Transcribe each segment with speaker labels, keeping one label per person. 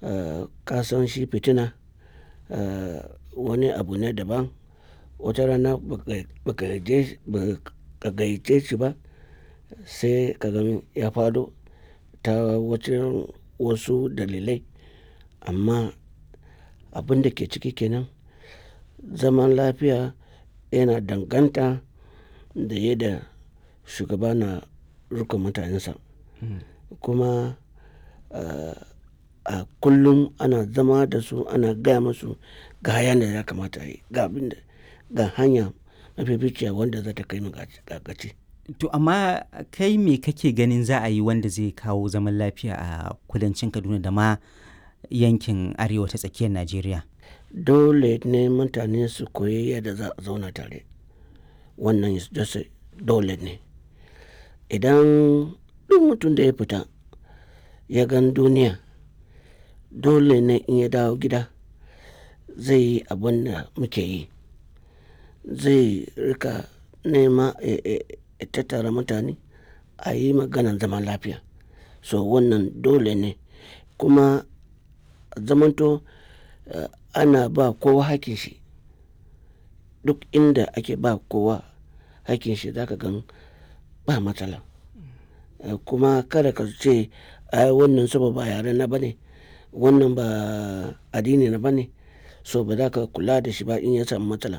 Speaker 1: kasan shi fitina wani abu ne daban wata rana baka gayyace shi ba sai ka gan ya faɗo ta wajen wasu dalilai amma abin da ke ciki kenan zaman lafiya yana danganta da yadda shugaba na riƙon mutanensa kuma a kullum ana zama da su ana gaya musu ga hayan da ya kamata a yi ga abin da ga hanya mafificiya wanda za ta kai mu ga gaci.
Speaker 2: To amma kai me kake ganin za a yi wanda zai kawo zaman lafiya a kudancin Kaduna da ma yankin arewa ta tsakiyar Najeriya?
Speaker 1: Dole ne mutane su koyi yadda za a zauna tare. Wannan dole ne. Idan duk mutum da ya fita ya gan duniya dole ne in ya dawo gida zai yi abin da muke yi. Zai rika nema ya tattara mutane a yi maganan zaman lafiya. So wannan dole ne kuma zamanto ana ba kowa hakkin shi. Duk inda ake ba kowa hakkin shi za ka gan ba matsala. Kuma kada ka ce ai wannan saboda ba yare na ba ne, wannan ba addini na ba ne so ba za ka kula da shi ba in ya samu matsala.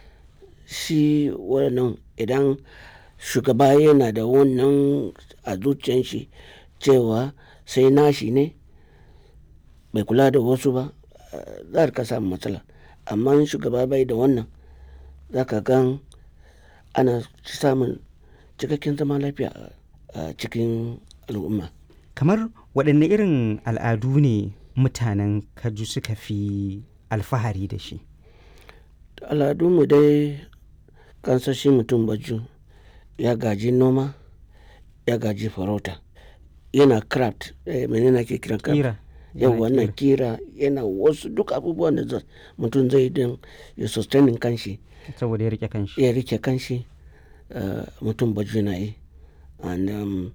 Speaker 1: Shi wannan idan shugaba yana da wannan a zuciyan shi cewa sai nashi ne bai kula da wasu ba za ka samu matsala. Amma in shugaba bai da wannan za ka gan ana samun cikakken zaman lafiya a cikin al'umma.
Speaker 2: Kamar waɗanne irin al'adu ne mutanen Kaju suka fi alfahari da shi?
Speaker 1: Al'adunmu dai kansan shi mutum Baju ya gaji noma, ya gaji farauta, yana craft mene ne ake kiran craft?
Speaker 2: Ƙira.
Speaker 1: Yauwa yana ƙira yana wasu duk abubuwan da mutum zai yi don ya sustaining kanshi.
Speaker 2: Saboda ya riƙe kanshi.
Speaker 1: Ya riƙe kanshi mutum Baju na yi. And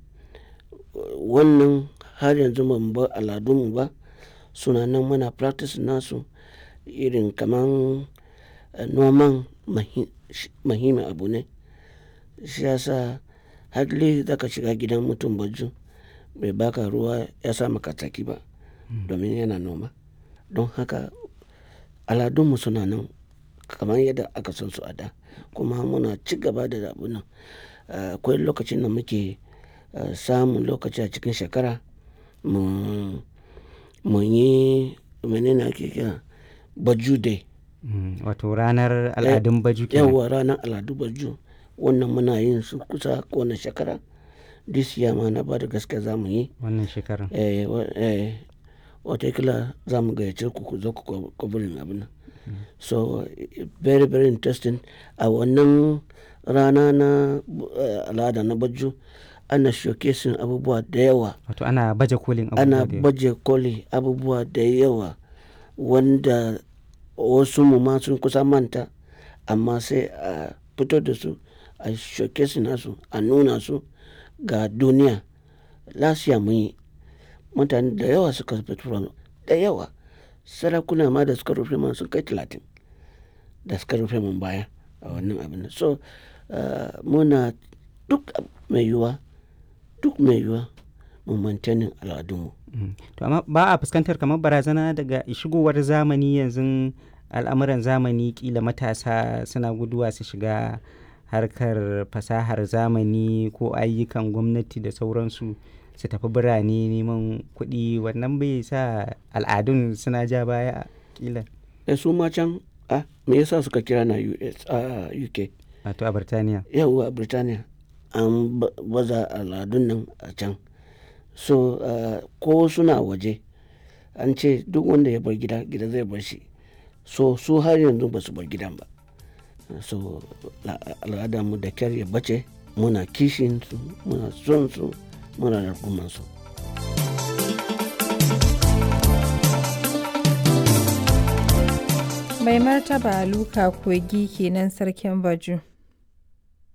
Speaker 1: wannan har yanzu ba mu bar al'adunmu ba suna nan muna practice nasu irin kaman noman muhimmin abu ne. Shi ya sa hardly za ka shiga gidan mutum Baju bai baka ruwa ya sa maka tsaki ba domin yana noma. Don haka al'adunmu suna nan kamar yadda aka san su a da kuma muna ci gaba da abun nan. Akwai lokacin da muke samun lokaci a cikin shekara mu yi mene ne ake kira Baju Day.
Speaker 2: Wato ranar al'adun Baju kenan.
Speaker 1: Yauwa ranar al'adun Baju wannan muna yin su kusa kowane shekara. This year ma na bada gaskiya za mu yi.
Speaker 2: Wannan shekarar.
Speaker 1: Eh watakila za mu gayyace ku ku zo ku covering abun nan. So very very interesting a wannan rana na al'ada na Baju ana showcasing abubuwa da yawa.
Speaker 2: Wato ana baje kolin abubuwa
Speaker 1: Ana
Speaker 2: da yawa.
Speaker 1: baje koli abubuwa da yawa wanda wasu mu ma sun kusa manta amma sai a fito da su a showcasing nasu a nuna su ga duniya. Last year mun yi mutane da yawa suka fito da yawa. Sarakuna ma da suka rufe mana sun kai talatin da suka rufe mun baya a wannan abun nan. So muna duk mai yiwuwa duk mai yiwuwa mu maintaining al'adunmu.
Speaker 2: To amma ba a fuskantar kamar barazana daga shigowar zamani yanzu al'amuran zamani ƙila matasa suna guduwa su shiga harkar fasahar zamani ko ayyukan gwamnati da sauransu su tafi birane neman kuɗi wannan bai sa al'adun suna ja baya ƙila.
Speaker 1: Eh su ma can a me yasa suka kira na US a UK?
Speaker 2: Wato a Birtaniya.
Speaker 1: Yauwa a Birtaniya an baza al'adun nan a can. So ko suna waje an ce duk wanda ya bar gida gida zai bar shi. So su har yanzu ba su bar gidan ba. So al'adarmu da kyar ya bace muna kishin su muna son su muna rungumar su.
Speaker 3: Mai martaba Luka Kogi kenan sarkin Baju.